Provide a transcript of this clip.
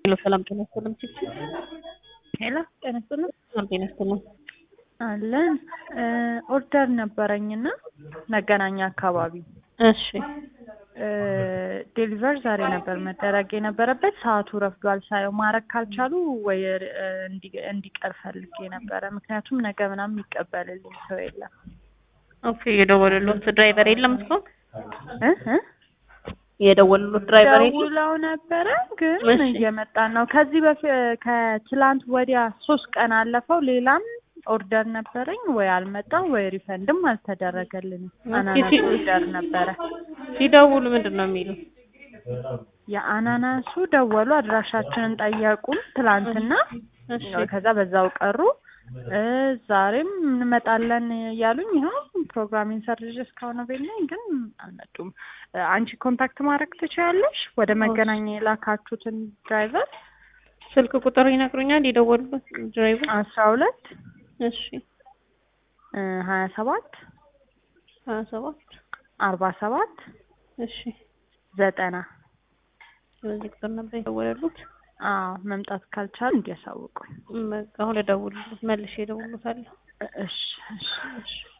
ሄሎ ሰላም ጤና ይስጥልኝ። ሄሎ ጤና ይስጥልኝ። ሰላም ጤና ይስጥልኝ። አለን ኦርደር ነበረኝና መገናኛ አካባቢ እሺ ዴሊቨር ዛሬ ነበር መደረግ የነበረበት። ሰዓቱ ረፍዷል። ሳየው ማድረግ ካልቻሉ ወይ እንዲ- እንዲቀር ፈልጌ ነበረ። ምክንያቱም ነገ ምናምን የሚቀበልልኝ ሰው የለም። ኦኬ የደወሉልዎት ድራይቨር የለም እስካሁን? እ እ የደወሉልዎት ድራይቨር የለም? ደውለው ነበረ ግን እሺ። እየመጣን ነው። ከዚህ በፊት ከትላንት ወዲያ ሶስት ቀን አለፈው። ሌላም ኦርደር ነበረኝ ወይ አልመጣም ወይ ሪፈንድም አልተደረገልንም። አናናስ ሲ- ኦርደር ነበረ። ሲደውሉ ምንድን ነው የሚሉ? የአናናሱ ደወሉ፣ አድራሻችንን ጠየቁን ትላንትና። እሺ ከዛ በዛው ቀሩ። እ ዛሬም እንመጣለን እያሉኝ ይኸው ፕሮግራሚንግ ሰርጅ እስካሁን ቤት ነኝ፣ ግን አልመጡም። እ አንቺ ኮንታክት ማድረግ ትችያለሽ ወደ መገናኛ የላካችሁትን ድራይቨር ስልክ ቁጥር ይነግሩኛል? የደወሉልዎት ድራይቨር? አስራ ሁለት እሺ ሀያ ሰባት ሀያ ሰባት አርባ ሰባት እሺ ዘጠና በዚህ ቁጥር ነበር የደወሉልዎት? አዎ መምጣት ካልቻሉ እንዲያሳውቁኝ። በቃ አሁን እደውልልዎት መልሼ እደውልልዎታለሁ። እሺ እሺ እሺ